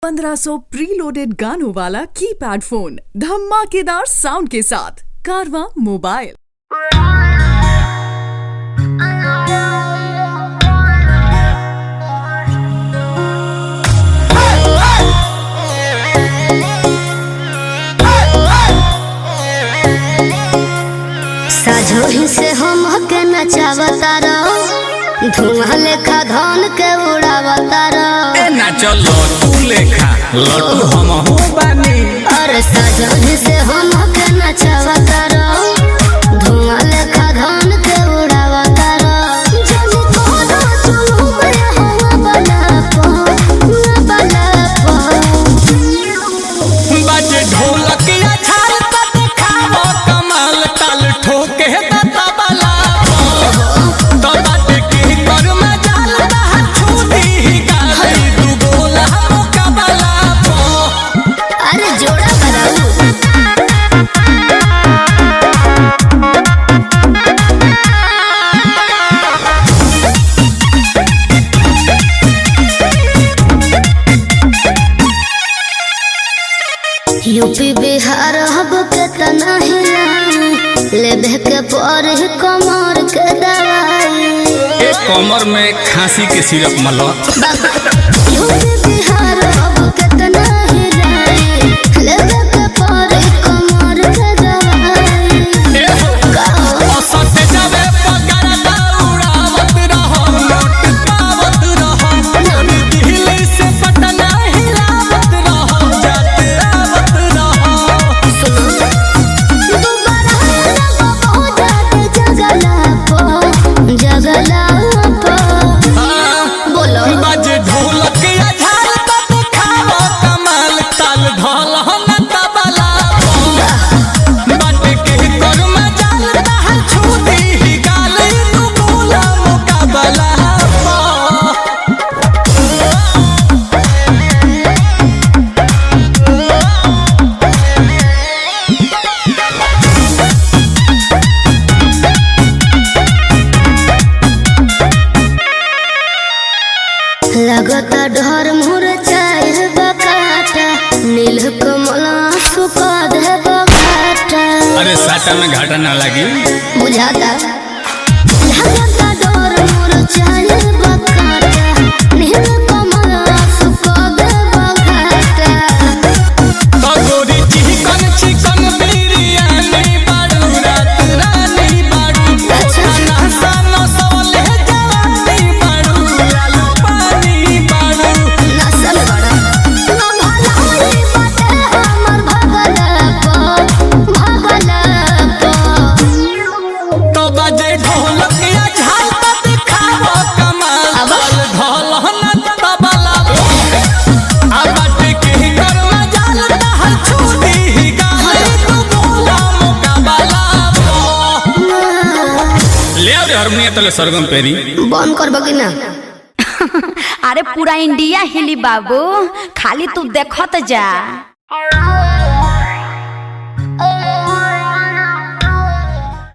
1500 preloaded गानों वाला keypad phone धमाकेदार साउंड के साथ कारवा मोबाइल साझोही से हम के नचावता रहो धुआं लेखा धन के उड़ावता रहो ए ना चलो तू लेखा लड्डू हम हो बानी अरे साझोही से हम के नचावता रहो धुआं लेखा धन के उड़ावता रहो जब कोनो चुलू में हवा बना पो बना पो बाजे ढोलक या छाल त देखावो कमाल ताल ठोके त तबला तो बाटे के कर में जाल रहा छूटी ही गाली दू गोला मुकाबला पो अरे जोड़ा बनाऊ यूपी बिहार हब के तना हिलाई लेबे के पर कमर के दवाई ए कमर में खांसी के सिरप मलो यूपी बिहार हब के तना हिलाई लेबे के पर कमर के दवाई ए हो औसत जावे पगार दौड़ावत रहो नोट पावत रहो दिल्ली से पटना हिलावत रहो जाते आवत रहो दोबारा लगो बहुत जगला पो जगला पो बोलो बाजे ढोलक या झाल त देखावो कमाल ताल ढोल न तबला बाटे के कर में जाल रहा छूटी ही गाल तू बोला मुकाबला पा लगता डर मोर चाहे बकाटा नील कमल सुखा दे बकाटा अरे साटा में घाटा ना लगी बुझाता लगता डर मोर चाहे बकाटा नील कमल सुखा दे बकाटा तो गोरी चिकन चिकन बिरयानी बाड़ू रात रानी बाड़ू खाना सानो सवले जवानी बाड़ू लालू पानी बाड़ू नसल बड़ा ना भला होई बाटे हमर भगला पो भगला पो तो बजे ढोलक या झाल त दिखावो कमाल अब? ढोल न तबला आ बाटे के कर में जाल रहल छूटी ही गाली तू बोला मुकाबला ले आ रे हारमोनियम तले सरगम पेरी बंद करबो कि ना अरे पूरा इंडिया हिली बाबू खाली तू देखत जा